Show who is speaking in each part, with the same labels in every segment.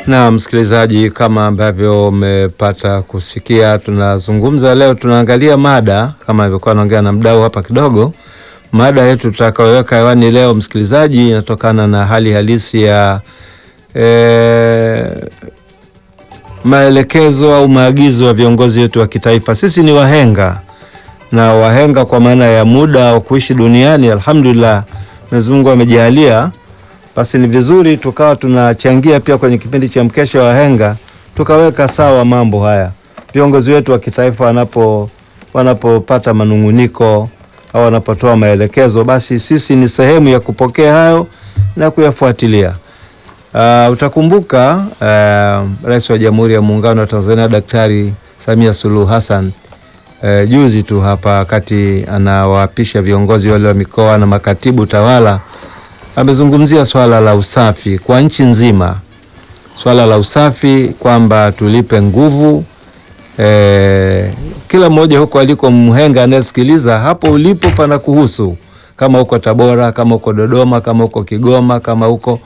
Speaker 1: Na msikilizaji, kama ambavyo umepata kusikia, tunazungumza leo, tunaangalia mada kama ilivyokuwa naongea na mdau hapa kidogo. Mada yetu tutakayoweka hewani leo, msikilizaji, inatokana na hali halisi ya e, maelekezo au maagizo ya viongozi wetu wa kitaifa. Sisi ni wahenga na wahenga kwa maana ya muda wa kuishi duniani, alhamdulillah, Mwenyezi Mungu amejalia basi ni vizuri tukawa tunachangia pia kwenye kipindi cha mkesha wa wahenga, tukaweka sawa mambo haya. Viongozi wetu wa kitaifa wanapo wanapopata manunguniko au wanapotoa maelekezo, basi sisi ni sehemu ya kupokea hayo na kuyafuatilia. Uh, utakumbuka uh, Rais wa Jamhuri ya Muungano wa Tanzania Daktari Samia Suluhu Hassan uh, juzi tu hapa wakati anawaapisha viongozi wale wa mikoa na makatibu tawala amezungumzia swala la usafi kwa nchi nzima, swala la usafi kwamba tulipe nguvu e, kila mmoja huko aliko mhenga anayesikiliza hapo ulipo pana kuhusu, kama uko Tabora, kama uko Dodoma, kama uko Kigoma, kama uko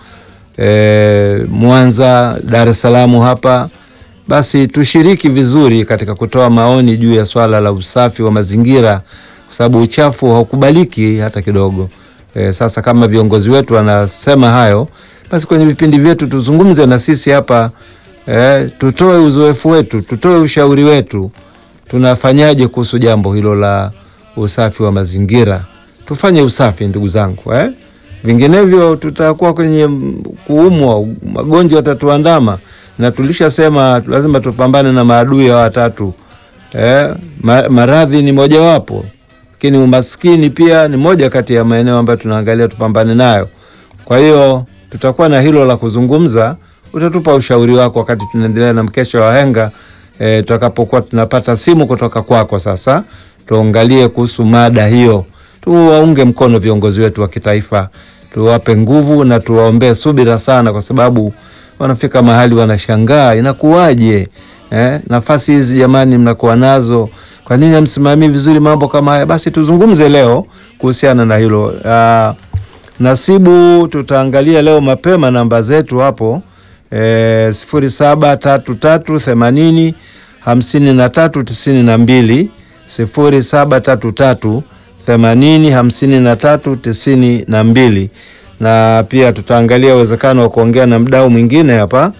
Speaker 1: e, Mwanza, Dar es Salaam hapa, basi tushiriki vizuri katika kutoa maoni juu ya swala la usafi wa mazingira, kwa sababu uchafu haukubaliki hata kidogo. E, sasa kama viongozi wetu wanasema hayo, basi kwenye vipindi vyetu tuzungumze na sisi hapa e, tutoe uzoefu wetu, tutoe ushauri wetu, tunafanyaje kuhusu jambo hilo la usafi wa mazingira. Tufanye usafi ndugu zangu eh? Vinginevyo tutakuwa kwenye kuumwa, magonjwa yatatuandama, na tulishasema lazima tupambane na maadui ya watatu eh? Maradhi ni mojawapo lakini umaskini pia ni moja kati ya maeneo ambayo tunaangalia tupambane nayo. Kwa hiyo tutakuwa na hilo la kuzungumza, utatupa ushauri wako wakati tunaendelea na mkesha wa wahenga e, tutakapokuwa tunapata simu kutoka kwako. Sasa tuangalie kuhusu mada hiyo, tuwaunge mkono viongozi wetu wa kitaifa, tuwape nguvu na tuwaombee subira sana, kwa sababu wanafika mahali wanashangaa inakuwaje, eh, nafasi hizi jamani mnakuwa nazo kwa nini hamsimamii vizuri mambo kama haya? Basi tuzungumze leo kuhusiana na hilo. Uh, Nasibu, tutaangalia leo mapema namba zetu hapo e, sifuri saba tatu tatu themanini hamsini na tatu tisini na mbili sifuri saba tatu tatu themanini hamsini na tatu tisini na mbili na pia tutaangalia uwezekano wa kuongea na mdau mwingine hapa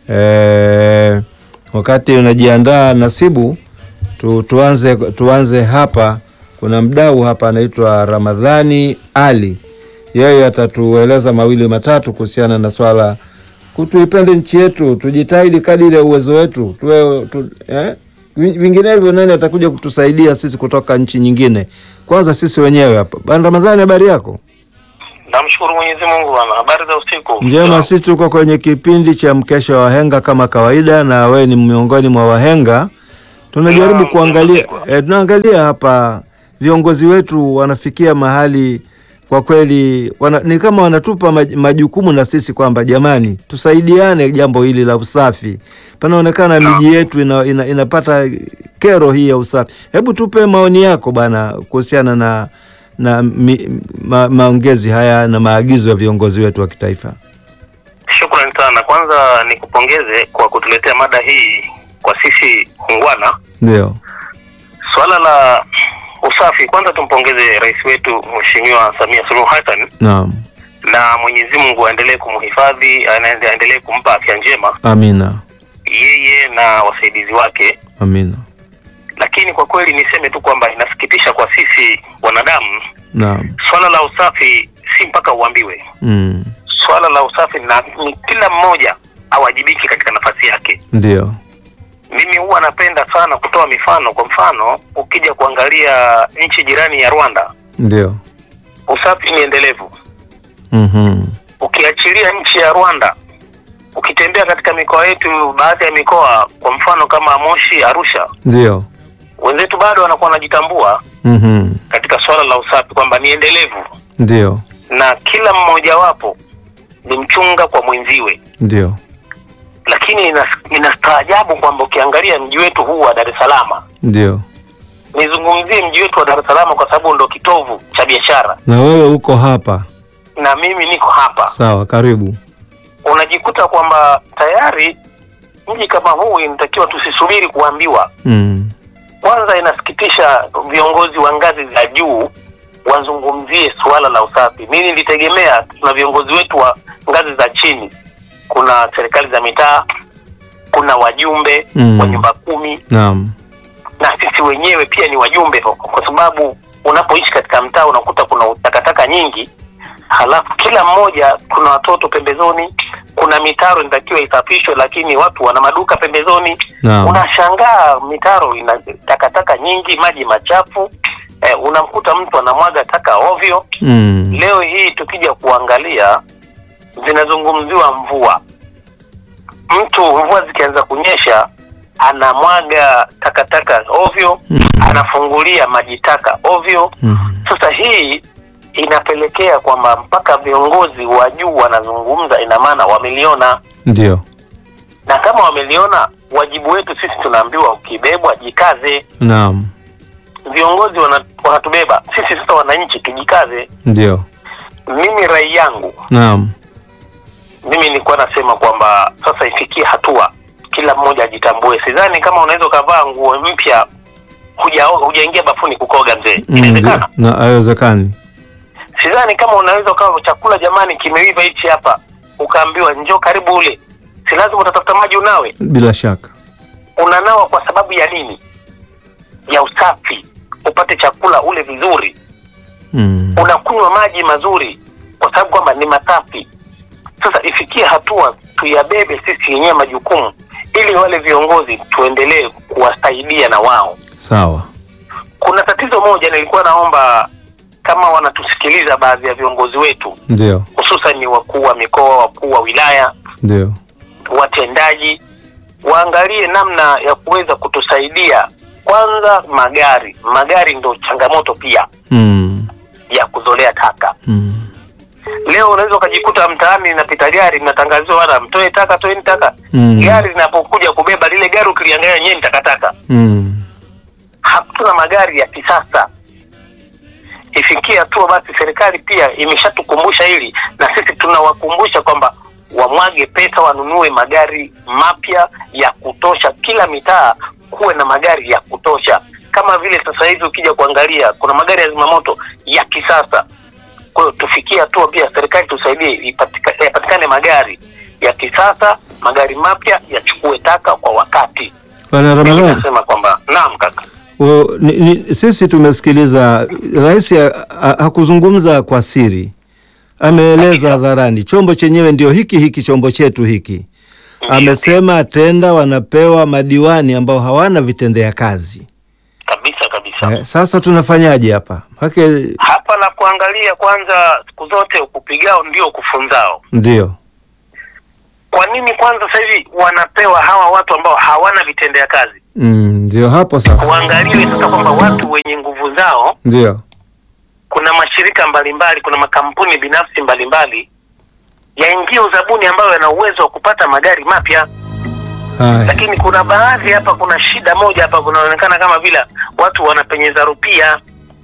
Speaker 1: e, wakati unajiandaa Nasibu tu, tuanze, tuanze hapa. Kuna mdau hapa anaitwa Ramadhani Ali, yeye atatueleza mawili matatu kuhusiana na swala kutuipende nchi yetu, tujitahidi kadiri ya uwezo wetu tuwe tu, eh? Vinginevyo nani atakuja kutusaidia sisi kutoka nchi nyingine? Kwanza sisi wenyewe hapa. Bwana Ramadhani, habari yako?
Speaker 2: Namshukuru Mwenyezi Mungu bwana. Habari za usiku?
Speaker 1: Njema, sisi tuko kwenye kipindi cha mkesha wa wahenga kama kawaida, na wewe ni miongoni mwa wahenga tunajaribu kuangalia eh, tunaangalia hapa viongozi wetu wanafikia mahali kwa kweli wana, ni kama wanatupa majukumu na sisi kwamba jamani, tusaidiane jambo hili la usafi. Panaonekana miji yetu ina, ina, inapata kero hii ya usafi. Hebu tupe maoni yako bwana kuhusiana na na mi, ma, maongezi haya na maagizo ya viongozi wetu wa kitaifa.
Speaker 2: Shukrani sana. Kwanza nikupongeze kwa kutuletea mada hii kwa sisi ungwana.
Speaker 1: Ndio
Speaker 2: swala la usafi, kwanza tumpongeze rais wetu Mheshimiwa Samia Suluhu Hassan.
Speaker 1: Naam,
Speaker 2: na Mwenyezi Mungu aendelee kumhifadhi, aendelee kumpa afya njema,
Speaker 1: amina,
Speaker 2: yeye na wasaidizi wake,
Speaker 1: amina.
Speaker 2: Lakini kwa kweli niseme tu kwamba inasikitisha kwa sisi wanadamu.
Speaker 1: Naam,
Speaker 2: Swala la usafi si mpaka uambiwe.
Speaker 1: mm.
Speaker 2: Swala la usafi na ni kila mmoja awajibike katika nafasi yake.
Speaker 1: Ndio,
Speaker 2: Mimi huwa napenda sana kutoa mifano. Kwa mfano, ukija kuangalia nchi jirani ya Rwanda,
Speaker 1: ndio,
Speaker 2: usafi ni endelevu.
Speaker 1: mhm,
Speaker 2: Ukiachilia nchi ya Rwanda, ukitembea katika mikoa yetu, baadhi ya mikoa, kwa mfano kama Moshi, Arusha,
Speaker 1: ndio,
Speaker 2: wenzetu bado wanakuwa wanajitambua
Speaker 1: mhm,
Speaker 2: katika swala la usafi kwamba ni endelevu,
Speaker 1: ndio,
Speaker 2: na kila mmojawapo ni mchunga kwa mwenziwe.
Speaker 1: ndio,
Speaker 2: Lakini inas- inastaajabu kwamba ukiangalia mji wetu huu wa Dar es Salaam
Speaker 1: ndio.
Speaker 2: nizungumzie mji wetu wa Dar es Salaam kwa sababu ndo kitovu cha biashara
Speaker 1: Na wewe uko hapa,
Speaker 2: na mimi niko hapa.
Speaker 1: sawa, karibu.
Speaker 2: unajikuta kwamba tayari mji kama huu inatakiwa tusisubiri kuambiwa.
Speaker 1: Mm.
Speaker 2: Kwanza inasikitisha viongozi wa ngazi za juu wazungumzie suala la usafi. Mimi nilitegemea tuna viongozi wetu wa ngazi za chini, kuna serikali za mitaa, kuna wajumbe
Speaker 1: Mm.
Speaker 2: wa nyumba kumi
Speaker 1: Naam.
Speaker 2: na sisi wenyewe pia ni wajumbe, kwa sababu unapoishi katika mtaa unakuta kuna takataka nyingi, halafu kila mmoja, kuna watoto pembezoni, kuna mitaro inatakiwa isafishwe, lakini watu wana maduka pembezoni.
Speaker 1: Naam.
Speaker 2: Unashangaa mitaro ina takataka nyingi, maji machafu eh, unamkuta mtu anamwaga taka ovyo.
Speaker 1: Mm.
Speaker 2: Leo hii tukija kuangalia, zinazungumziwa mvua, mtu mvua zikianza kunyesha anamwaga takataka ovyo,
Speaker 1: Mm.
Speaker 2: anafungulia maji taka ovyo.
Speaker 1: Mm.
Speaker 2: Sasa hii inapelekea kwamba mpaka viongozi wa juu wanazungumza, ina maana wameliona,
Speaker 1: Ndio.
Speaker 2: na kama wameliona, wajibu wetu sisi tunaambiwa ukibebwa jikaze.
Speaker 1: Naam.
Speaker 2: Viongozi wana- wanatubeba sisi, sasa wananchi tujikaze.
Speaker 1: Ndio.
Speaker 2: Mimi rai yangu
Speaker 1: Naam.
Speaker 2: mimi nilikuwa nasema kwamba sasa ifikie hatua kila mmoja ajitambue. Sidhani kama unaweza ukavaa nguo mpya huja hujaingia bafuni kukoga mzee,
Speaker 1: Mm,
Speaker 2: inawezekana?
Speaker 1: ndio. Na haiwezekani.
Speaker 2: Sidhani kama unaweza ukawa chakula jamani kimeiva hichi hapa, ukaambiwa njoo karibu ule, si lazima utatafuta maji unawe.
Speaker 1: Bila shaka.
Speaker 2: Unanawa kwa sababu ya nini? Ya usafi, upate chakula ule vizuri.
Speaker 1: Mm.
Speaker 2: Unakunywa maji mazuri kwa sababu kwamba ni masafi. Sasa ifikie hatua tuyabebe sisi wenyewe majukumu, ili wale viongozi tuendelee kuwasaidia na wao.
Speaker 1: Sawa.
Speaker 2: Kuna tatizo moja, nilikuwa naomba kama wanatusikiliza baadhi ya viongozi wetu
Speaker 1: Ndio.
Speaker 2: hususan ni wakuu wa mikoa, wakuu wa wilaya,
Speaker 1: Ndio.
Speaker 2: watendaji waangalie namna ya kuweza kutusaidia. Kwanza magari, magari ndo changamoto pia
Speaker 1: Mm.
Speaker 2: ya kuzolea taka.
Speaker 1: Mm.
Speaker 2: Leo unaweza ukajikuta mtaani linapita gari linatangaziwa, wana mtoe taka, toeni taka.
Speaker 1: Mm.
Speaker 2: Gari linapokuja kubeba lile gari, ukiliangalia yenyewe ni takataka.
Speaker 1: Mm.
Speaker 2: Hatuna magari ya kisasa. Ifikie hatua basi, serikali pia imeshatukumbusha hili, na sisi tunawakumbusha kwamba wamwage pesa, wanunue magari mapya ya kutosha. Kila mitaa kuwe na magari ya kutosha, kama vile sasa hivi ukija kuangalia kuna magari ya zimamoto ya kisasa. Kwa hiyo tufikie hatua pia serikali tusaidie, ipatika- yapatikane magari ya kisasa, magari mapya yachukue taka kwa wakati.
Speaker 1: Bwana
Speaker 2: Mimi
Speaker 1: Ramadhani.
Speaker 2: nasema kwamba naam kaka.
Speaker 1: O, ni, ni, sisi tumesikiliza rais ha- ha- hakuzungumza kwa siri, ameeleza hadharani. Chombo chenyewe ndio hiki hiki, chombo chetu hiki. Amesema tenda wanapewa madiwani ambao hawana vitendea kazi.
Speaker 2: Kabisa kabisa.
Speaker 1: Eh, sasa tunafanyaje hapa? Hake
Speaker 2: hapa la kuangalia kwanza, siku zote ukupigao ndio kufunzao.
Speaker 1: ndio
Speaker 2: Kwa nini kwanza sasa hivi wanapewa hawa watu ambao hawana vitendea kazi?
Speaker 1: Mm, ndio hapo sasa,
Speaker 2: Uangaliwe sasa kwamba watu wenye nguvu zao,
Speaker 1: ndio
Speaker 2: kuna mashirika mbalimbali, kuna makampuni binafsi mbalimbali yaingie uzabuni ambayo yana uwezo wa kupata magari mapya,
Speaker 1: haya.
Speaker 2: lakini kuna baadhi hapa, kuna shida moja hapa, kunaonekana kama vile watu wanapenyeza rupia,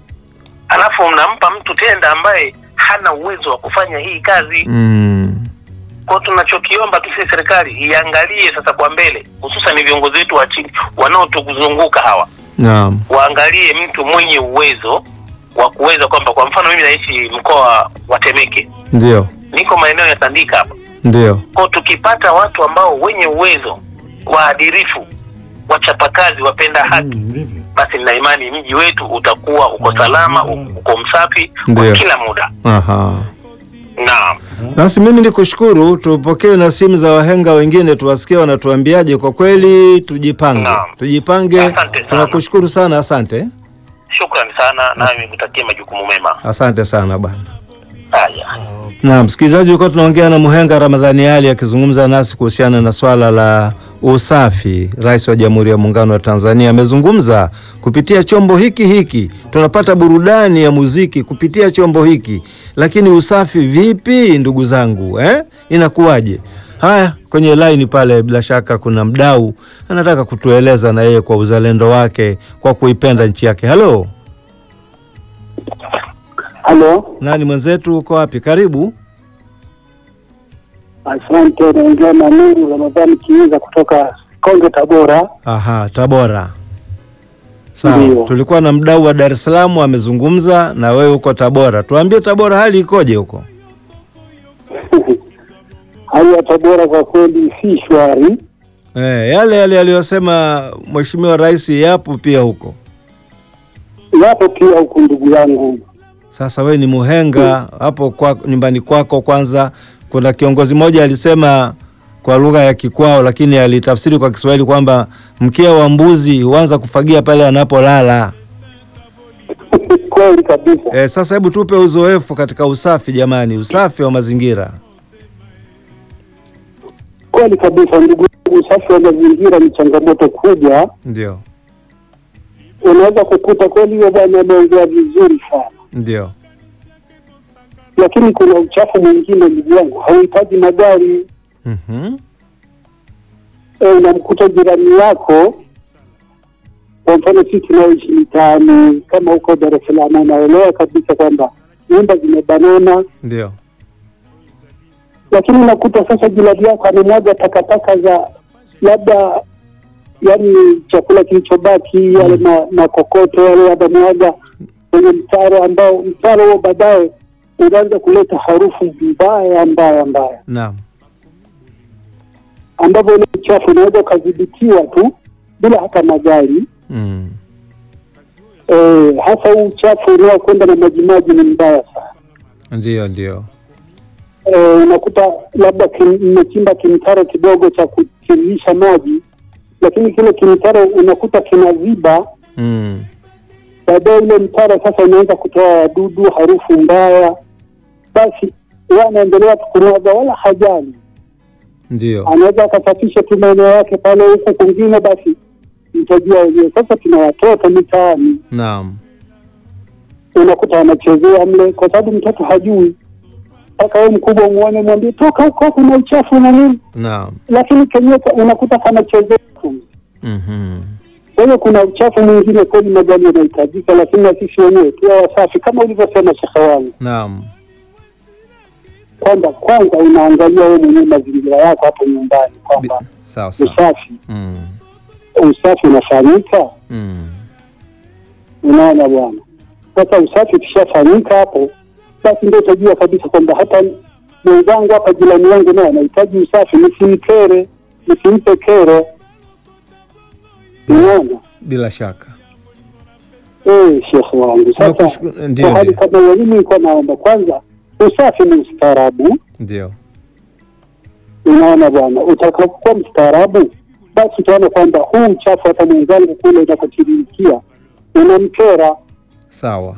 Speaker 2: alafu mnampa mtu tenda ambaye hana uwezo wa kufanya hii kazi.
Speaker 1: Mm,
Speaker 2: Kwa tunachokiomba tu sisi serikali iangalie sasa kwa mbele, hususan ni viongozi wetu wa chini wanaotuzunguka hawa,
Speaker 1: naam,
Speaker 2: waangalie mtu mwenye uwezo wa kuweza kwamba, kwa mfano mimi naishi mkoa wa Temeke,
Speaker 1: ndio
Speaker 2: niko maeneo ya Tandika hapa.
Speaker 1: ndio
Speaker 2: Kwa tukipata watu ambao wenye uwezo, waadilifu, wachapakazi, wapenda haki, basi nina imani mji wetu utakuwa uko salama, uko msafi
Speaker 1: Ndio.
Speaker 2: kwa kila muda.
Speaker 1: aha.
Speaker 2: Naam.
Speaker 1: Basi mimi ni kushukuru, tupokee na simu za wahenga wengine, tuwasikie wanatuambiaje. Kwa kweli tujipange,
Speaker 2: Naam.
Speaker 1: tujipange.
Speaker 2: Asante sana.
Speaker 1: Tunakushukuru sana, asante,
Speaker 2: Shukrani sana, nami nikutakie majukumu mema.
Speaker 1: asante sana bwana.
Speaker 2: Haya.
Speaker 1: Na msikilizaji, ulikuwa tunaongea na Muhenga Ramadhani Ali akizungumza nasi kuhusiana na swala la usafi. Rais wa Jamhuri ya Muungano wa Tanzania amezungumza kupitia chombo hiki hiki, tunapata burudani ya muziki kupitia chombo hiki, lakini usafi vipi, ndugu zangu eh? Inakuwaje? Haya, kwenye laini pale, bila shaka kuna mdau anataka kutueleza na yeye kwa uzalendo wake, kwa kuipenda nchi yake. Halo,
Speaker 3: Halo,
Speaker 1: nani mwenzetu, uko wapi? Karibu.
Speaker 3: Asante, naongea na Nuru Ramadhani Kiiza kutoka Konge, Tabora.
Speaker 1: Aha, Tabora. Sawa,
Speaker 3: Ndio.
Speaker 1: tulikuwa na mdau wa Dar es Salaam amezungumza na wewe huko Tabora. Tuambie Tabora hali ikoje huko?
Speaker 3: Hali ya Tabora kwa kweli si shwari.
Speaker 1: Eh, yale yale aliyosema Mheshimiwa Rais yapo pia huko.
Speaker 3: Yapo pia huku, ndugu yangu.
Speaker 1: Sasa we ni muhenga hapo kwa nyumbani kwako. Kwanza kuna kiongozi mmoja alisema kwa lugha ya Kikwao, lakini alitafsiri kwa Kiswahili kwamba mkia wa mbuzi huanza kufagia pale anapolala.
Speaker 3: Kweli kabisa.
Speaker 1: E, sasa hebu tupe uzoefu katika usafi jamani, usafi wa mazingira.
Speaker 3: Kweli kabisa, ndugu yangu, usafi wa mazingira ni changamoto kubwa.
Speaker 1: Ndio,
Speaker 3: Unaweza kukuta kweli huyo bwana ameongea vizuri sana,
Speaker 1: ndio,
Speaker 3: lakini kuna uchafu mwingine, ndugu yangu, hauhitaji magari.
Speaker 1: mhm,
Speaker 3: E, unamkuta jirani yako, kwa mfano sisi tunaoishi mitaani kama huko Dar es Salaam, unaelewa kabisa kwamba nyumba zimebanana,
Speaker 1: ndio,
Speaker 3: lakini unakuta sasa jirani yako anamwaga takataka za labda, yani chakula kilichobaki, yale ma- makokoto yale anamwaga kwenye mtaro, ambao mtaro huo baadaye unaanza kuleta harufu mbaya mbaya mbaya,
Speaker 1: naam,
Speaker 3: ambavyo ule uchafu unaweza ukadhibitiwa tu bila hata magari.
Speaker 1: mm,
Speaker 3: Eh, hasa huu uchafu unaokwenda na majimaji ni mbaya sana.
Speaker 1: ndio, ndio,
Speaker 3: Eh, unakuta labda kim- mmechimba kimtaro kidogo cha kutiririsha maji, lakini kile kimtaro unakuta kinaziba,
Speaker 1: mm,
Speaker 3: baadaye ule mtaro sasa unaanza kutoa wadudu, harufu mbaya, basi yeye anaendelea tu kumwaga, wala hajali,
Speaker 1: ndio,
Speaker 3: anaweza akasafisha tu maeneo yake pale, huku kwingine basi mtajua wenyewe. Sasa tuna watoto mitaani
Speaker 1: naam,
Speaker 3: unakuta wanachezea mle, kwa sababu mtoto hajui, mpaka wewe mkubwa umuone, mwambie toka huko, kuna uchafu na nini,
Speaker 1: naam,
Speaker 3: lakini kenyewe ka- unakuta kanachezea tu.
Speaker 1: mhm,
Speaker 3: Kwa hiyo kuna uchafu mwingine kweli, magari yanahitajika, lakini na sisi wenyewe tuwe wasafi, kama ulivyosema shekhe wangu,
Speaker 1: naam,
Speaker 3: kwamba kwanza unaangalia wewe mwenyewe mazingira yako hapo nyumbani,
Speaker 1: Bi-
Speaker 3: kwamba
Speaker 1: sawa sawa,
Speaker 3: usafi
Speaker 1: mm,
Speaker 3: usafi unafanyika.
Speaker 1: mm,
Speaker 3: Unaona bwana, sasa usafi ukishafanyika hapo, basi ndio utajua kabisa kwamba hata mwenzangu hapa, jirani yangu naye anahitaji usafi, nisimkere, nisimpe kero. Unaona
Speaker 1: bila shaka.
Speaker 3: eh, shekhe wangu. Sasa
Speaker 1: Tunakushukuru- ndio,
Speaker 3: kwa hali
Speaker 1: ndio,
Speaker 3: kama hiyo, mimi nilikuwa naomba kwanza, usafi ni ustaarabu.
Speaker 1: ndio,
Speaker 3: Unaona bwana, utakapokuwa mstaarabu, basi utaona kwamba huu uchafu hata mwenzangu kule unakotiririkia unamkera.
Speaker 1: sawa,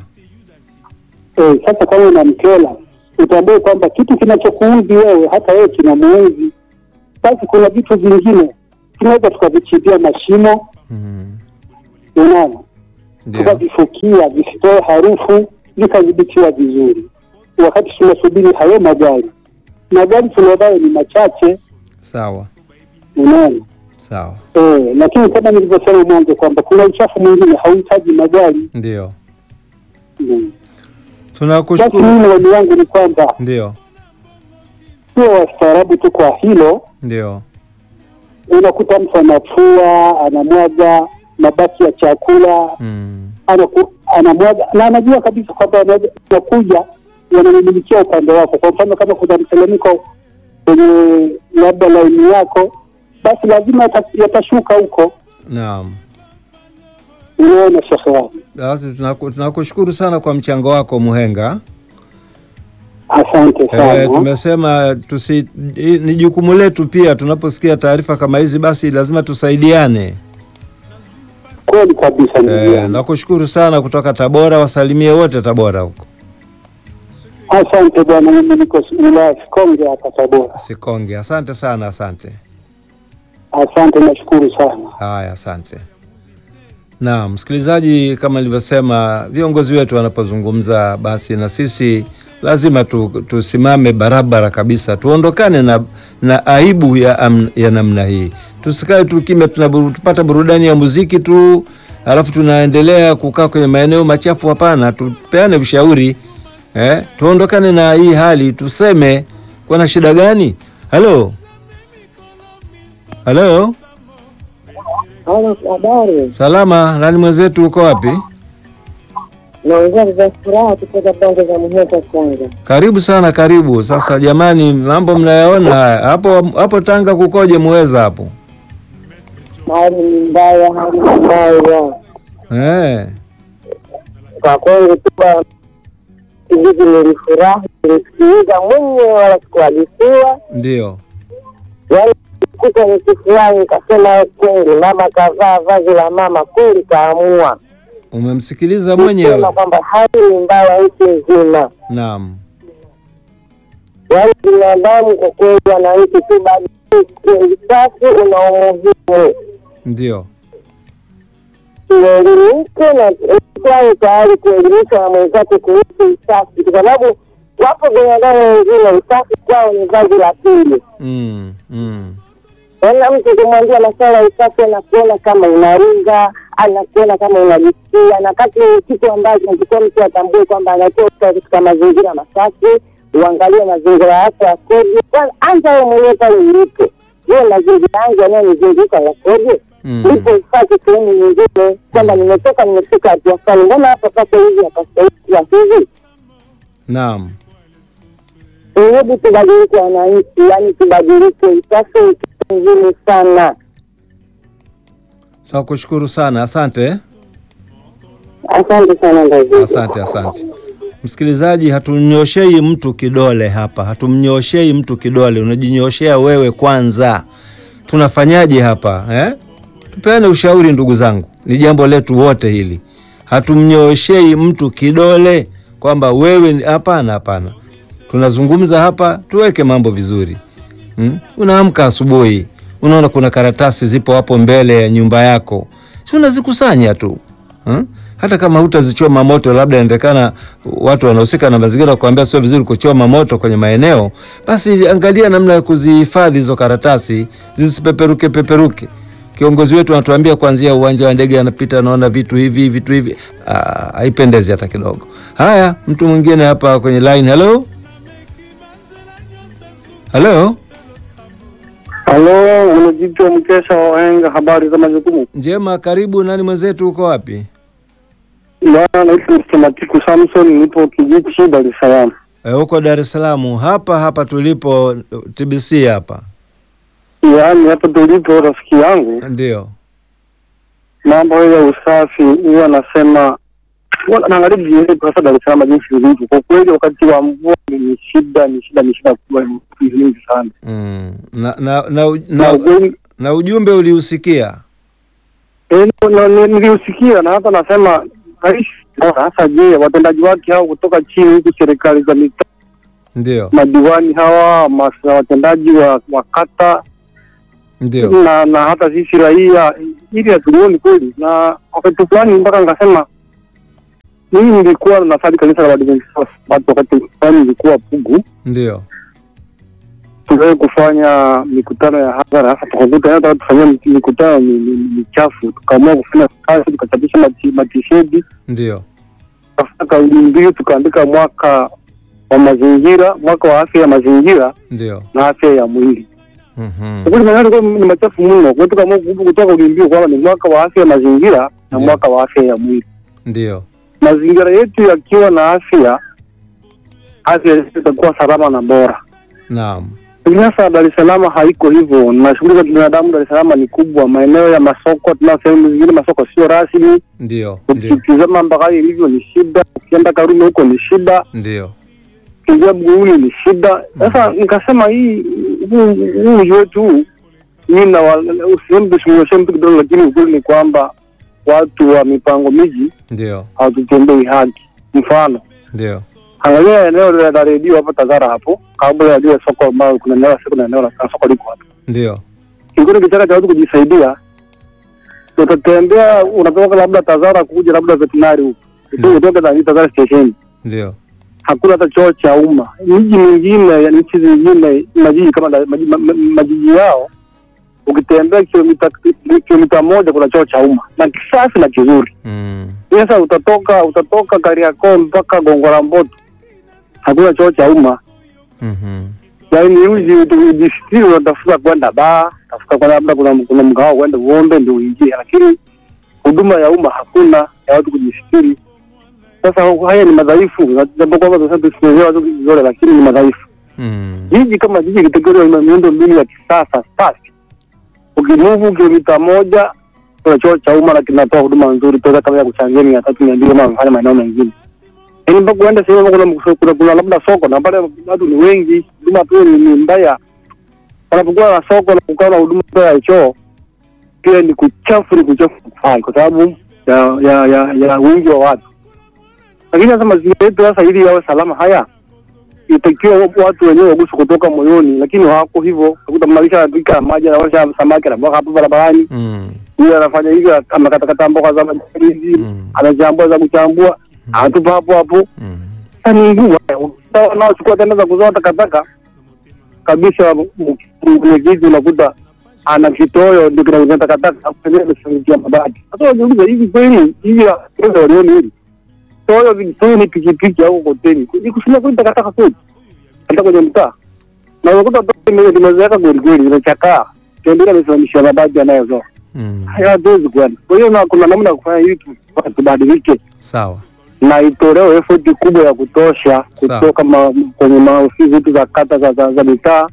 Speaker 3: Eh, sasa kama unamkera, utambue kwamba kitu kinachokuudhi wewe hata wewe kinamuudhi. Basi kuna vitu vingine tunaweza tukavichimbia mashimo,
Speaker 1: mhm,
Speaker 3: unaona,
Speaker 1: ndio,
Speaker 3: tukavifukia visitoe harufu, vikadhibitiwa vizuri, wakati tunasubiri hayo magari. Magari tulionayo ni machache,
Speaker 1: sawa,
Speaker 3: unaona.
Speaker 1: sawa,
Speaker 3: Eh, lakini kama nilivyosema mwanzo kwamba kuna uchafu mwingine hauhitaji magari.
Speaker 1: ndio,
Speaker 3: Mm. Basi
Speaker 1: tunakushukuru,
Speaker 3: mimi maoni yangu ni kwamba
Speaker 1: ndio,
Speaker 3: sio wastaarabu tu kwa hilo.
Speaker 1: ndio,
Speaker 3: Unakuta mtu anafua, anamwaga mabaki ya chakula,
Speaker 1: mm,
Speaker 3: anaku, anamwaga na anajua kabisa kwamba anaweza- anakuja yanamimilikia upande wako. Kwa mfano kama kuna mtelemko kwenye labda laini yako, basi lazima yata- yatashuka huko.
Speaker 1: naam.
Speaker 3: Unaona shekhe wangu,
Speaker 1: Basi tunaku- tunakushukuru sana kwa mchango wako Muhenga.
Speaker 3: asante sana.
Speaker 1: E, tumesema tusi, i- ni jukumu letu pia, tunaposikia taarifa kama hizi, basi lazima tusaidiane.
Speaker 3: Kweli kabisa ndugu
Speaker 1: E,
Speaker 3: yangu.
Speaker 1: nakushukuru sana kutoka Tabora, wasalimie wote Tabora huko
Speaker 3: Asante bwana, mimi niko wilaya Sikonge hapa Tabora.
Speaker 1: Sikonge. Asante sana, asante.
Speaker 3: Asante, nashukuru sana.
Speaker 1: Haya, asante. Naam, msikilizaji, kama nilivyosema, viongozi wetu wanapozungumza, basi na sisi lazima tu, tusimame barabara kabisa, tuondokane na, na aibu ya, am, ya namna hii. Tusikae tu kimya, tunaburu- tupata burudani ya muziki tu alafu tunaendelea kukaa kwenye maeneo machafu. Hapana, tupeane ushauri eh, tuondokane na hii hali, tuseme kuna shida gani Halo, halo,
Speaker 4: Halo, habari.
Speaker 1: salama. Nani mwenzetu, uko wapi?
Speaker 4: Naongea za furaha kutoka pande za Muheza kwanza.
Speaker 1: Karibu sana, karibu. Sasa jamani, mambo mnayaona haya. hapo hapo Tanga kukoje? Muweza hapo
Speaker 4: Hali ni mbaya, hali ni mbaya
Speaker 1: eh?
Speaker 4: kwa kweli. Tuba kijiji nilifurahi, nilisikiliza mwenyewe, wala sikuhadithiwa.
Speaker 1: Ndio.
Speaker 4: Yaani kuta nikifurahi, nikasema kweli, mama kavaa vazi la mama, kweli kaamua
Speaker 1: Umemsikiliza
Speaker 4: kusema
Speaker 1: mwenyewe?
Speaker 4: kwamba hali ni mbaya nchi nzima.
Speaker 1: Naam.
Speaker 4: Yaani binadamu kwa kweli wananchi tu badilike, usafi una umuhimu
Speaker 1: Ndio.
Speaker 4: tuelimike na tuwe tayari kuelimisha na mwenzake kuhusu usafi, kwa sababu wapo binadamu wengine usafi kwao ni vazi la pili.
Speaker 1: Mm, mm.
Speaker 4: Yaani mtu kumwambia masuala ya usafi, anakuona kama unaringa, anakuona kama unajisikia, na kati ni kitu ambacho nikikuwa mtu atambue kwamba anatoka katika mazingira masafi, uangalie mazingira yako yakoje. Kwanza anza wewe mwenyewe pale ulipo, je, mazingira yangu yanayonizunguka yakoje?
Speaker 1: Mm.
Speaker 4: Nipo ufate sehemu nyingine kwamba nimetoka nimefika hatua fulani, mbona hapa pako hivi hapastahili kuwa hivi?
Speaker 1: Naam.
Speaker 4: Hebu tubadilike wananchi, yaani tubadilike, usafi ni kitu muhimu sana.
Speaker 1: Tunakushukuru sana, asante.
Speaker 4: Asante sana Ndazidi.
Speaker 1: Asante, asante. Msikilizaji, hatumnyoshei mtu kidole hapa, hatumnyoshei mtu kidole, unajinyoshea wewe kwanza. Tunafanyaje hapa eh? Tupeane ushauri ndugu zangu, ni jambo letu wote hili. Hatumnyoshei mtu kidole kwamba wewe ni- hapana, hapana. Tunazungumza hapa, tuweke mambo vizuri. Hmm? Unaamka asubuhi, unaona kuna karatasi zipo hapo mbele ya nyumba yako, si unazikusanya tu hmm? Hata kama hutazichoma moto, labda inaonekana watu wanahusika na mazingira kuambia sio vizuri kuchoma moto kwenye maeneo, basi angalia namna ya kuzihifadhi hizo karatasi zisipeperuke peperuke. Kiongozi wetu anatuambia kuanzia uwanja wa ndege anapita, anaona vitu hivi vitu hivi, Ah, haipendezi hata kidogo. Haya, mtu mwingine hapa kwenye line. Halo, halo.
Speaker 3: Halo, unajitwa mkesha wa wahenga, habari za majukumu.
Speaker 1: Njema, karibu. Nani mwenzetu, uko wapi?
Speaker 3: Bwana, naitwa Mstematiku Samson, nipo Kijichi, Dar es Salaam.
Speaker 1: E, uko Dar es Salaam hapa hapa tulipo TBC hapa,
Speaker 3: Yaani hapa tulipo, rafiki yangu,
Speaker 1: ndio.
Speaker 3: mambo hayo ya usafi huwa nasema huwa naangalia vijijini hasa Dar es Salaam jinsi ilivyo. Kwa kweli, wakati wa mvua ni ni shida, ni shida, ni shida kubwa, ni nyingi sana
Speaker 1: Mm. Na, na, na,
Speaker 3: na
Speaker 1: na,
Speaker 3: ukweli
Speaker 1: na ujumbe uliusikia?
Speaker 3: Eh, na- na- niliusikia na hata nasema rais bora hasa, je, watendaji wake hao kutoka chini huku, serikali za mitaa,
Speaker 1: Ndio,
Speaker 3: madiwani hawa, mas- watendaji wa, wa kata
Speaker 1: ndio.
Speaker 3: na na hata sisi raia, ili hatulioni kweli. Na wakati fulani mpaka nikasema mimi nilikuwa nasali kanisa la Waadventista wa Sabato, wakati fulani nilikuwa Pugu,
Speaker 1: Ndio.
Speaker 3: tuliwahi kufanya mikutano ya hadhara, hasa tukakuta hata tufanyia mikutano mi- mi- michafu, tukaamua kufanya kazi, tukachapisha mati- matishedi
Speaker 1: Ndio.
Speaker 3: tukafuata kauli mbiu tukaandika mwaka wa mazingira, mwaka wa afya ya mazingira
Speaker 1: Ndio.
Speaker 3: na afya ya mwili.
Speaker 1: Mhm.
Speaker 3: Kwa kweli maneno yalikuwa ni machafu mno, kwa hiyo tukaamua ku- kutoa kauli mbiu kwamba ni mwaka wa afya ya mazingira na
Speaker 1: Ndio.
Speaker 3: mwaka wa afya ya mwili.
Speaker 1: Ndio.
Speaker 3: Mazingira yetu yakiwa na afya, afya yetu itakuwa salama na bora.
Speaker 1: Naam.
Speaker 3: Lakini sasa Dar es Salaam haiko hivyo, na shughuli za kibinadamu Dar es Salaam ni kubwa. Maeneo ya masoko, tuna sehemu zingine masoko sio rasmi.
Speaker 1: Ndio. Ndio.
Speaker 3: Ukitizama Mbagala ilivyo ni shida, ukienda Karume huko ni shida
Speaker 1: Ndio.
Speaker 3: kuingia Buguruni ni shida. Sasa nikasema hii huu huu mji wetu huu mimi na usihemu tusimnyoshe mtu kidogo, lakini ukweli ni kwamba watu wa mipango miji
Speaker 1: Ndio.
Speaker 3: hawatutendei haki. Mfano,
Speaker 1: Ndio.
Speaker 3: angalia eneo la la redio hapo Tazara hapo, kabla ya lile soko ambao kuna eneo la kuna eneo la soko liko hapo,
Speaker 1: Ndio.
Speaker 3: kilikuwa ni kitaka cha watu kujisaidia. Utatembea unatoka labda Tazara kuja labda veterinary huko,
Speaker 1: Mm.
Speaker 3: utoke na Tazara station
Speaker 1: Ndio.
Speaker 3: hakuna hata choo cha umma. Miji mingine ya nchi zingine, majiji kama da- maji- ma- ma- majiji yao, ukitembea kilomita kilomita moja kuna choo cha umma na kisafi na kizuri.
Speaker 1: Mm.
Speaker 3: Sasa utatoka utatoka Kariakoo mpaka Gongo la Mboto, hakuna choo cha umma.
Speaker 1: Mhm.
Speaker 3: yaani uji ujisitiri, unatafuta kwenda baa, tafuta kwenda labda kuna kuna mgawa kwenda uombe ndio uingie, lakini huduma ya umma hakuna ya watu kujisitiri. Sasa haya ni madhaifu, na jambo kwamba tunasema tusielewe watu vizuri, lakini ni madhaifu.
Speaker 1: Mm.
Speaker 3: Jiji kama jiji litegemewa ina miundo mbinu ya kisasa safi. Ukimuvu kilomita moja kuna choo cha umma na kinatoa huduma nzuri toka kama ya kuchangia mia tatu mia mbili kama wamefanya maeneo mengine. Yaani mpaka uende sehemu kuna, kuna, kuna, kuna labda soko na pale watu ni wengi, huduma pia ni, ni mbaya. Wanapokuwa na soko na kukaa na huduma pia ya choo pia ni kuchafu, ni kuchafu kufai kwa sababu ya ya ya, ya wingi wa watu. Lakini sasa mazingira yetu sasa ili yawe salama haya itakiwa watu wenyewe waguswe kutoka moyoni, lakini hawako hivyo. Utakuta maisha yanapika maji anawasha samaki anamwaga hapo barabarani,
Speaker 1: Mm.
Speaker 3: huyu anafanya hivi, amekatakata mboga za majani hizi,
Speaker 1: Mm.
Speaker 3: anachambua za kuchambua, anatupa hapo hapo.
Speaker 1: Mm.
Speaker 3: Sasa ni ngumu sawa, wanaochukua tena za kuzoa takataka kabisa. Mwenyekiti unakuta ana kitoyo ndio kinakuza takataka pengine amefungia mabati. Sasa wajiuliza, hivi kweli hivi waweza walioni hili toyo vitoyo ni pikipiki au koteni ni kusimia kweli takataka kweli hata kwenye mtaa na unakuta limezeeka kweli kweli, imechakaa tembea amesimamisha mabati anayozoa
Speaker 1: Mm.
Speaker 3: haya, hatuwezi kwenda. Kwa hiyo na kuna namna ya kufanya hivi tu- tubadilike
Speaker 1: Sawa.
Speaker 3: na itolewe effort kubwa ya kutosha
Speaker 1: Sawa.
Speaker 3: kutoka ma, kwenye maofisi zetu za kata za, za, za mitaa,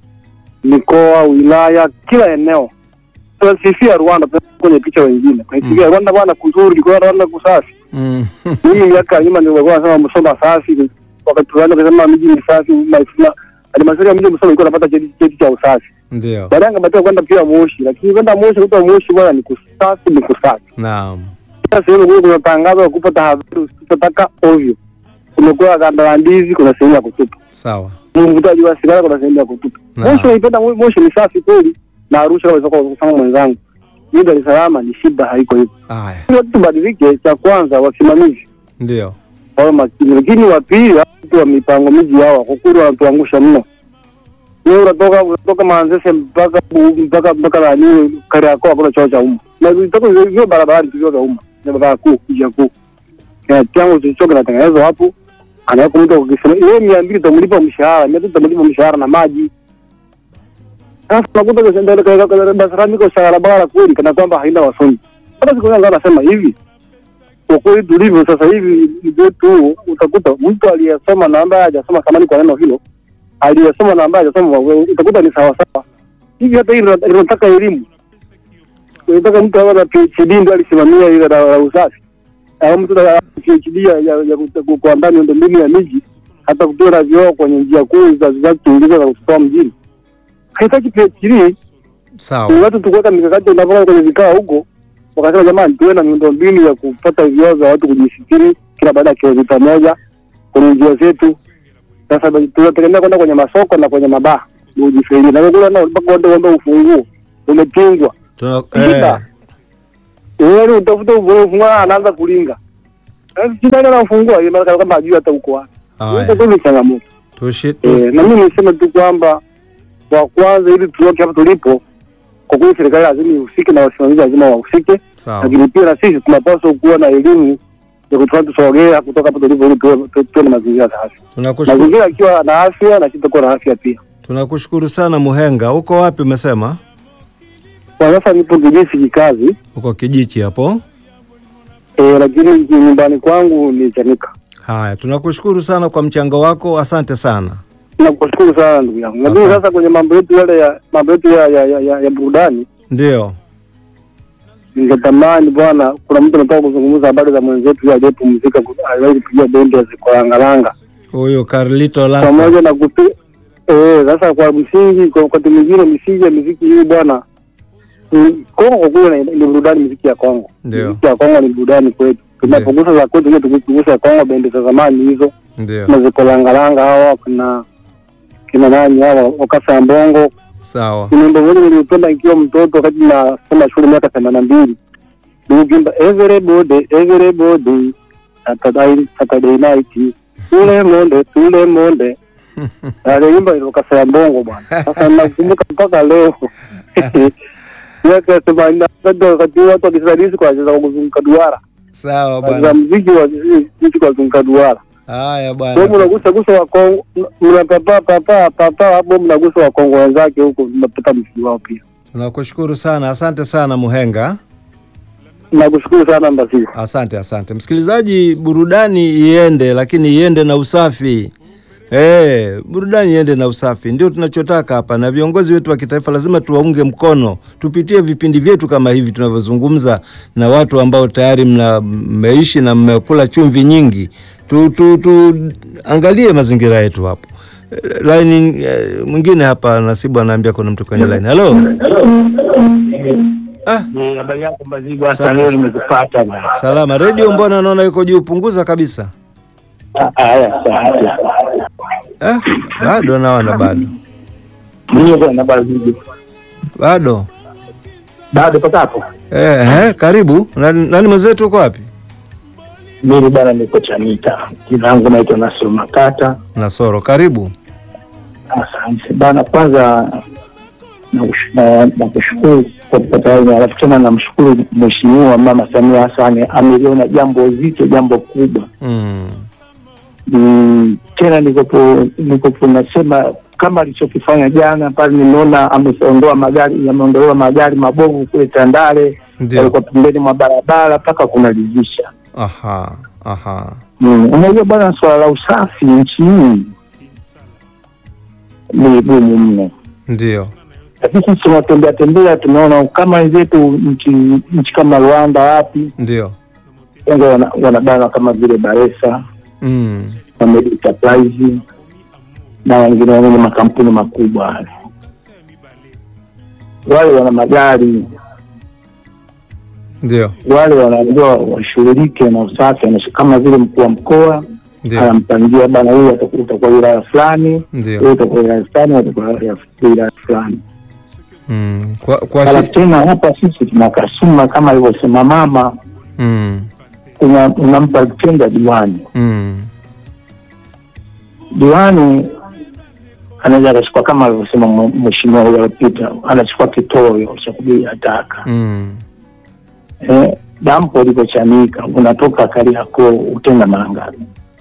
Speaker 3: mikoa, wilaya, kila eneo. Tunasifia Rwanda tunaweka kwenye picha wengine, tunasifia Rwanda bwana kuzuri, kwa Rwanda kusafi.
Speaker 1: Mm.
Speaker 3: Mimi miaka ya nyuma ndio walikuwa wanasema Msoma safi, wakati tunaanza kusema miji ni safi, maisha halmashauri ya mji wa Msoma ilikuwa inapata cheti cheti cha usafi.
Speaker 1: Ndio.
Speaker 3: Baadaye ngapatiwa kwenda pia Moshi, lakini kwenda Moshi kutoa Moshi bwana ni kusafi, ni kusafi
Speaker 1: Naam.
Speaker 3: kila sehemu kule kuna tangazo la kupa tahadhari usipotaka ovyo. Kumekuwa ganda la ndizi, kuna sehemu ya kutupa.
Speaker 1: Sawa.
Speaker 3: Mvutaji wa sigara, kuna sehemu ya kutupa.
Speaker 1: Naam.
Speaker 3: Moshi naipenda, Mo- Moshi ni safi kweli, na Arusha kama ilivyokuwa kusema mwenzangu, hii Dar es Salaam ni shida, haiko hivyo.
Speaker 1: Haya.
Speaker 3: Ili watu tubadilike, cha kwanza wasimamizi
Speaker 1: Ndio.
Speaker 3: wawe makini, lakini wa pili watu wa mipango miji hawa kwa kweli wanatuangusha mno. Wewe unatoka unatoka Manzese mpaka mpaka mpaka nani Kariakoo, hakuna choo cha umma, na vitoka hivyo barabarani tu vya umma, ni barabara kuu, njia kuu kina chango chochote kinatengenezwa hapo, anaweka mtu akisema yeye mia mbili utamlipa mshahara, mia tatu utamlipa mshahara na maji. Sasa unakuta Dar es Salaam iko barabara kweli, kana kwamba haina wasomi. Hata siku zangu anasema hivi, kwa kweli tulivyo sasa hivi wetu, utakuta mtu aliyesoma na ambaye hajasoma, samani kwa neno hilo, aliyesoma na ambaye hajasoma, utakuta ni sawa sawa hivi. Hata hii inataka elimu, inataka mtu awe na PhD ndio alisimamia ile la la usafi au mtu na PhD ya ya ya ku- kuandaa miundombinu ya miji, hata kutoa na vioo kwenye njia kuu za za kuingiza za kutoa mjini, haitaki PhD.
Speaker 1: Sawa.
Speaker 3: Ni watu tukuweka mikakati unapokaa kwenye vikao huko, wakasema jamani, tuwe na miundombinu ya kupata vioo vya watu kujisitiri kila baada ya kilomita moja kwenye njia zetu. Sasa tunategemea kwenda kwenye masoko na kwenye mabaa ndio ujisaidie, na kule nao mpaka uende uombe ufunguo umepingwa
Speaker 1: Tuna
Speaker 3: Shida.
Speaker 1: eh,
Speaker 3: wewe utafuta ufunguo, anaanza kulinga Sasa shida ile anafungua ile mara kama ajui hata uko wapi.
Speaker 1: haya.
Speaker 3: Huko kweli changamoto.
Speaker 1: Tushi, tushi.
Speaker 3: Eh, na mimi niseme tu kwamba kwa kwanza, ili tuoke hapa tulipo, kwa kweli serikali lazima ihusike na wasimamizi lazima wahusike,
Speaker 1: Sawa.
Speaker 3: lakini pia na sisi tunapaswa kuwa na elimu ya kutufanya tusogea kutoka hapo tulipo, ili tuwe tu- tuwe na mazingira safi.
Speaker 1: Tunakushukuru.
Speaker 3: Mazingira akiwa na afya na sisi tutakuwa na afya pia.
Speaker 1: Tunakushukuru sana Muhenga. Uko wapi umesema?
Speaker 3: Kwa sasa nipo Kibisi kikazi,
Speaker 1: Uko Kijichi hapo.
Speaker 3: eh, lakini nyumbani kwangu ni Chanika.
Speaker 1: Haya, tunakushukuru sana kwa mchango wako. Asante sana.
Speaker 3: Nakushukuru sana ndugu yangu. Lakini
Speaker 1: Asante.
Speaker 3: sasa kwenye mambo yetu yale ya mambo yetu ya, ya, ya, ya, ya burudani
Speaker 1: Ndio.
Speaker 3: ningetamani bwana, kuna mtu anataka kuzungumza habari za mwenzetu aliyepumzika, ku- aliwahi kupiga bendi ya Zikolangalanga
Speaker 1: Huyu Carlito Lasa.
Speaker 3: pamoja na kupi eh. Sasa kwa msingi, kwa wakati mwingine misingi ya muziki hii bwana, ni- Kongo kwa kweli ni ni burudani, muziki ya Kongo,
Speaker 1: Ndio.
Speaker 3: muziki ya Kongo ni burudani kwetu. Tunapogusa za kwetu, hiyo tukigusa Kongo, bendi za zamani hizo,
Speaker 1: Ndio.
Speaker 3: kuna Zikolangalanga hawa, kuna kina nani hawa wakasa mbongo
Speaker 1: Sawa.
Speaker 3: ni wimbo moja niliupenda nikiwa mtoto wakati nasoma shule miaka themanini na mbili niukimba everybody everybody Saturday Saturday night tule monde tule monde aliimba ilokasa ya bongo bwana sasa nakumbuka mpaka leo miaka themanini na tatu wakati huo watu wakisadisi kwa wacheza kwa kuzunguka duara
Speaker 1: Sawa
Speaker 3: wacheza
Speaker 1: bwana.
Speaker 3: mziki wa mziki kwa kuzunguka duara
Speaker 1: Haya
Speaker 3: Kwa
Speaker 1: bwana.
Speaker 3: mnagusa gusa wa Kongo, mnapapa papa papa hapo, mnagusa wa Kongo wenzake huko, mnapata mzigo wao pia.
Speaker 1: Tunakushukuru sana, asante sana Muhenga.
Speaker 3: Nakushukuru sana Mbasisi.
Speaker 1: Asante, asante msikilizaji. Burudani iende, lakini iende na usafi. Eh, burudani iende na usafi, ndio tunachotaka hapa, na viongozi wetu wa kitaifa lazima tuwaunge mkono, tupitie vipindi vyetu kama hivi tunavyozungumza na watu ambao tayari mna mmeishi na mmekula chumvi nyingi. Tu, tu, tu angalie mazingira yetu hapo. Eh, Line eh, mwingine hapa Nasibu anaambia kuna mtu kwenye line. Halo. Ah,
Speaker 5: Habari yako Mbazigwa,
Speaker 1: Asante.
Speaker 5: hata leo nimekupata bwana.
Speaker 1: salama. Radio mbona naona iko juu, punguza kabisa.
Speaker 5: Ah, Haya, asante.
Speaker 1: Eh, bado naona bado
Speaker 5: Mimi bwana Mbazigwa.
Speaker 1: bado
Speaker 5: Bado patapo.
Speaker 1: eh, eh, karibu nani, nani mwenzetu uko wapi?
Speaker 5: Mimi bwana niko Chanika. Jina langu naitwa Nasr Makata.
Speaker 1: Nasoro, karibu.
Speaker 5: Asante bana, kwanza nakush- na- nakushukuru kwa kupata hili, alafu tena namshukuru Mheshimiwa Mama Samia Hassan, ameliona jambo zito, jambo kubwa
Speaker 1: Mm,
Speaker 5: Mm, tena nikopo nikopo nasema kama alichokifanya jana pale, nimeona ameondoa magari, yameondolewa magari mabovu kule Tandale,
Speaker 1: ndio.
Speaker 5: yalikuwa pembeni mwa barabara mpaka kunaridhisha.
Speaker 1: Aha, aha.
Speaker 5: Mm, unajua bwana, swala la usafi nchi hii ni gumu mno,
Speaker 1: Ndio.
Speaker 5: lakini sisi tunatembea tembea, tunaona kama wenzetu nchi nchi kama Rwanda, wapi
Speaker 1: Ndio.
Speaker 5: wengi wana- wanabana kama vile Baresa
Speaker 1: Mm,
Speaker 5: na Medi Enterprise na wengine wenye makampuni makubwa wale wale wana magari
Speaker 1: ndio.
Speaker 5: wale wanaambiwa washughulike na usafi, anash- kama vile mkuu wa mkoa
Speaker 1: Ndio.
Speaker 5: anampangia bana, huyu ataku- utakuwa wilaya fulani,
Speaker 1: Ndio.
Speaker 5: huyu utakuwa wilaya fulani, huyu utakuwa wilaya- wilaya fulani.
Speaker 1: Mm, kwa kwa
Speaker 5: Halafu
Speaker 1: shi...
Speaker 5: tena hapa sisi tuna kasuma kama alivyosema mama,
Speaker 1: mm,
Speaker 5: una- unampa tenda diwani
Speaker 1: mm,
Speaker 5: diwani anaweza akachukua kama alivyosema mwe- mheshimiwa huyo alipita, anachukua kitoyo cha kubiria taka
Speaker 1: mm.
Speaker 5: eh, dampo likochanika, unatoka Kariakoo utenda mara ngapi?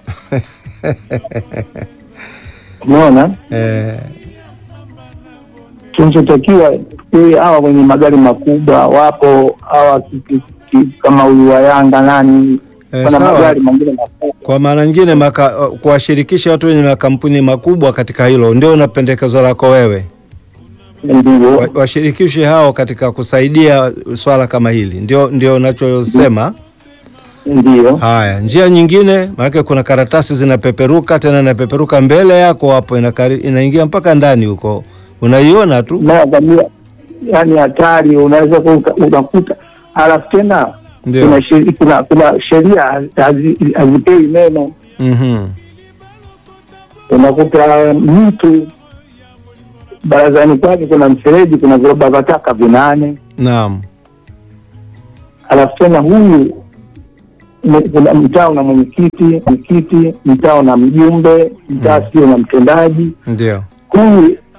Speaker 5: Umeona,
Speaker 1: Eh,
Speaker 5: kinachotakiwa ili hawa wenye magari makubwa wapo hawa ki- ki- ki- kama huyu wa Yanga nani,
Speaker 1: eh,
Speaker 5: wana
Speaker 1: sawa.
Speaker 5: magari mengine makubwa
Speaker 1: Kwa maana nyingine maka, kuwashirikisha watu wenye makampuni makubwa katika hilo ndio na pendekezo lako wewe,
Speaker 5: ndio
Speaker 1: Wa- washirikishe hao katika kusaidia swala kama hili, ndio ndio unachosema.
Speaker 5: ndio
Speaker 1: Haya, njia nyingine, maanake kuna karatasi zinapeperuka, tena inapeperuka mbele yako hapo, inakari, inaingia mpaka ndani huko, unaiona tu.
Speaker 5: naangalia, yani hatari, unaweza kuka- unakuta, halafu tena
Speaker 1: Ndio.
Speaker 5: kuna sheri- kuna kuna sheria hazi- hazipei neno,
Speaker 1: Mhm.
Speaker 5: unakuta mtu barazani kwake kuna mfereji, kuna viroba vya taka vinane,
Speaker 1: Naam.
Speaker 5: halafu tena huyu m- kuna mtaa una mwenyekiti mwenyekiti, mtaa una mjumbe, mtaa sio na mtendaji.
Speaker 1: Ndio.
Speaker 5: Huyu